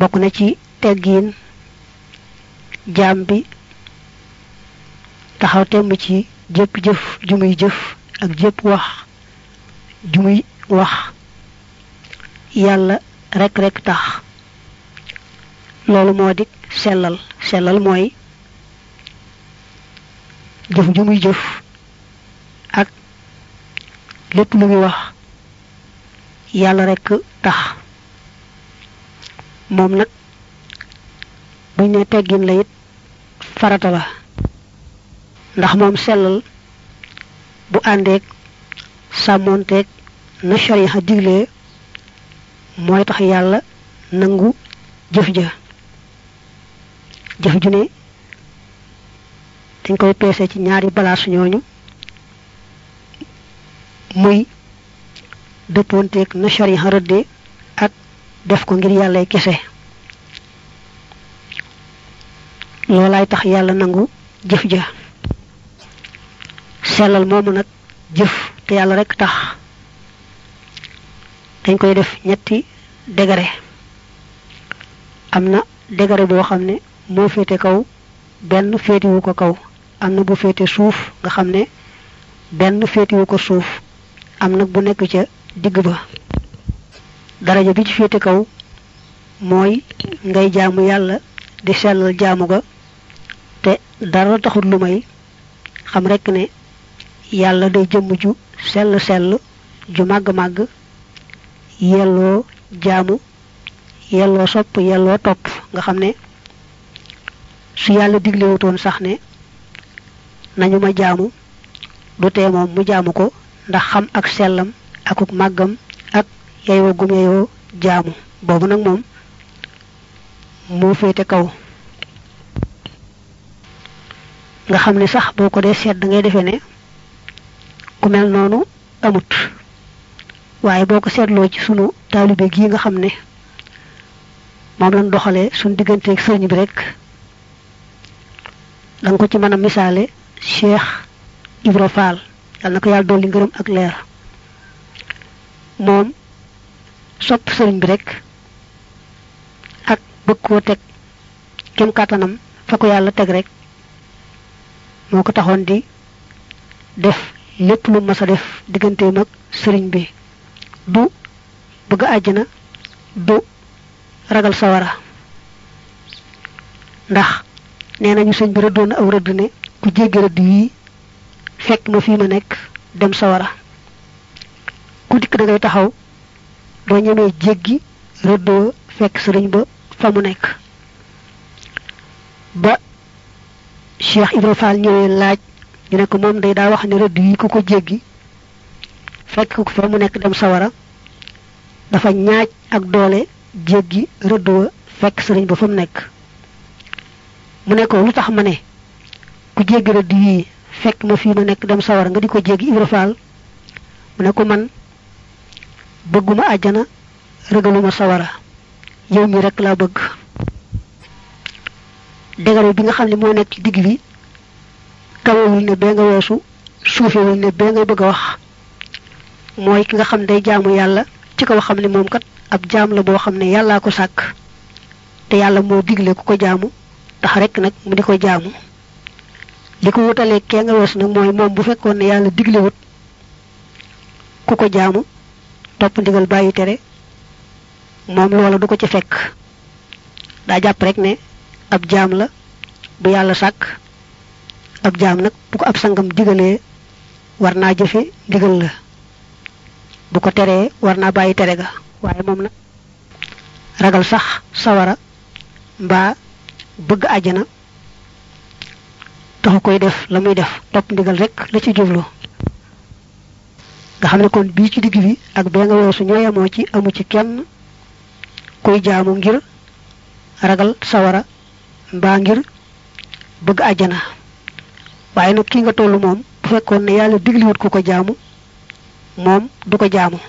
bokk na ci teggiin jaam bi taxaw temm ci jëpp jëf ju muy jëf ak jëpp wax ju muy wax yàlla rek rek tax loolu moo di sellal sellal mooy jëf ju muy jëf ak lépp lu muy wax yàlla rek tax moom nag buñ ne teggin la it farata la ndax moom sellal bu àndeeg sàmmoonteeg na shariha diglee mooy tax yàlla nangu jëf ja jëf ju ne dañ koy peese ci ñaari balaas ñooñu muy dëppoonteeg na shariha rëdde ak def ko ngir yàllay kese loolaay tax yàlla nangu jëf ja sellal moomu nag jëf te yàlla rek tax dañ koy def ñetti degré am na degré boo xam ne moo féete kaw benn féetiwu ko kaw am na bu féete suuf nga xam ne benn féetiwu ko suuf am nag bu nekk ca digg ba daraja bi ci féete kaw mooy ngay jaamu yàlla di sellal jaamu ga te dara taxut lu may xam rekk ne yàlla day jëmm ju sell sell ju màgg màgg yelloo jaamu yelloo sopp yelloo topp nga xam ne su yàlla diglewutoon sax ne nañu ma jaamu du tee moom mu jaamu ko ndax xam ak sellam akuk màggam ak yeyoo gum yeyoo jaamu boobu nag moom moo féete kaw nga xam ne sax boo ko dee seet da ngay defee ne ku mel noonu amut waaye boo ko seetloo ci sunu taalibe gii nga xam ne moom lañ doxalee sunu digganteeg sëriñ bi rek da nga ko ci mën a misaale Cheikh Ibra Fall yàlla na ko yàlla dolli ngërëm ak leer moom sopp sëriñ bi rek ak bëgg koo teg kem kàttanam fa ko yàlla teg rek moo ko taxoon di def lépp lu mas a def digganteem ak sëriñ bi du bëgg àjjana du ragal sawara ndax nee nañu sëñ bi rëddoon aw rëdd ne ku jéggi rëdd yi fekk ma fii ma nekk dem sawara ku dikk da ngay taxaw doo ñemee jéggi rëddoo fekk sëriñ ba fa mu nekk ba Cheikh Ibra Fall ñëwee laaj ñu ne ko moom day daa wax ne rëdd yi ku ko jéggi fekk ko fa mu nekk dem sawara dafa ñaaj ak doole jéggi rëdd wa fekk sëriñ ba fa mu nekk mu ne ko lu tax ma ne ku jéggi rëdd yii fekk ma fii ma nekk dem sawara nga di ko jéggi Ibra Fall mu ne ko man bëgguma àjjana rëgaluma sawara yow mi rek laa bëgg dégaro bi nga xam ne moo nekk ci digg bi kawewul ne bee nga weesu suufewul ne bee ngay bëgg a wax mooy ki nga xam day jaamu yàlla ci kaw xam ne moom kat ab jaam la boo xam ne yàllaa ko sàkk te yàlla moo digle ku ko jaamu tax rek nag mu di ko jaamu li ko wutalee kee nga weesu nag mooy moom bu fekkoon ne yàlla diglewut ku ko jaamu topp ndigal bàyyi tere moom loola du ko ci fekk daa jàpp rek ne ab jaam la bu yàlla sàkk ab jaam nag bu ko ab sangam digalee war naa jëfe ndigal la bu ko teree war naa bàyyi tere ga waaye moom nag ragal sax sawara mbaa bëgg àjjana taxu koy def la muy def topp ndigal rek la ci jublu nga xam ne kon bii ci digg bi ak bee nga weesu ñoo yemoo ci amu ci kenn kuy jaamu ngir ragal sawara mbaa ngir bëgg àjjana waaye nag ki nga tollu moom bu fekkoon ne yàlla digliwut ku ko jaamu moom du ko jaamu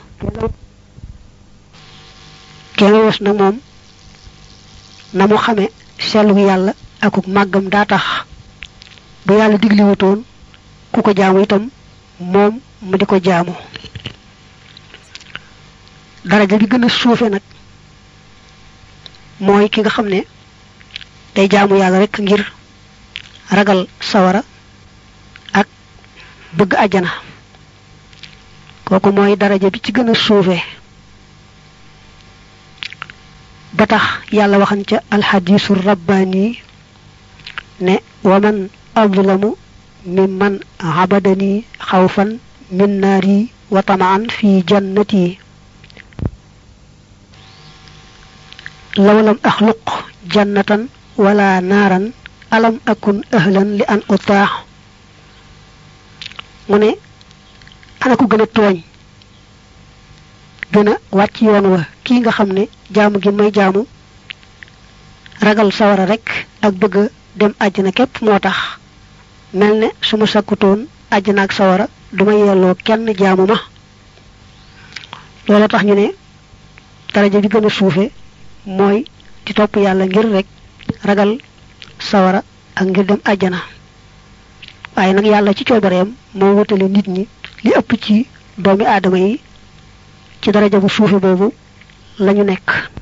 kee nga wees nag moom na mu xame sellu yàlla akuk màggam daa tax bu yàlla digliwutoon ku ko jaamu itam moom mu di ko jaamu daraja bi gën a suufe nag mooy ki nga xam ne day jaamu yàlla rek ngir ragal sawara ak bëgg àjjana kooku mooy daraja bi ci gën a suufee ba tax yàlla waxan ca alxadiisu rabbaani ne waman adlamu mimman abadani xawfan min naari wa tamaan fi jannati law lam axluq jannatan wala naaran alam akun ahlan li an utaax mu ne ana ko gën a tooñ gën a wàcc yoon wa kii nga xam ne jaamu gi may jaamu ragal sawara rek ak bëgg dem àjjana képp moo tax mel ne su ma sakkutoon àjjana ak sawara duma yelloo kenn jaamu ma loolu tax ñu ne daraja bi gën a suufe mooy di topp yàlla ngir rek ragal sawara ak ngir dem àjjana waaye nag yàlla ci coobareem moo wutale nit ñi li ëpp ci doomi aadama yi ci daraja bu suufe boobu lañu nekk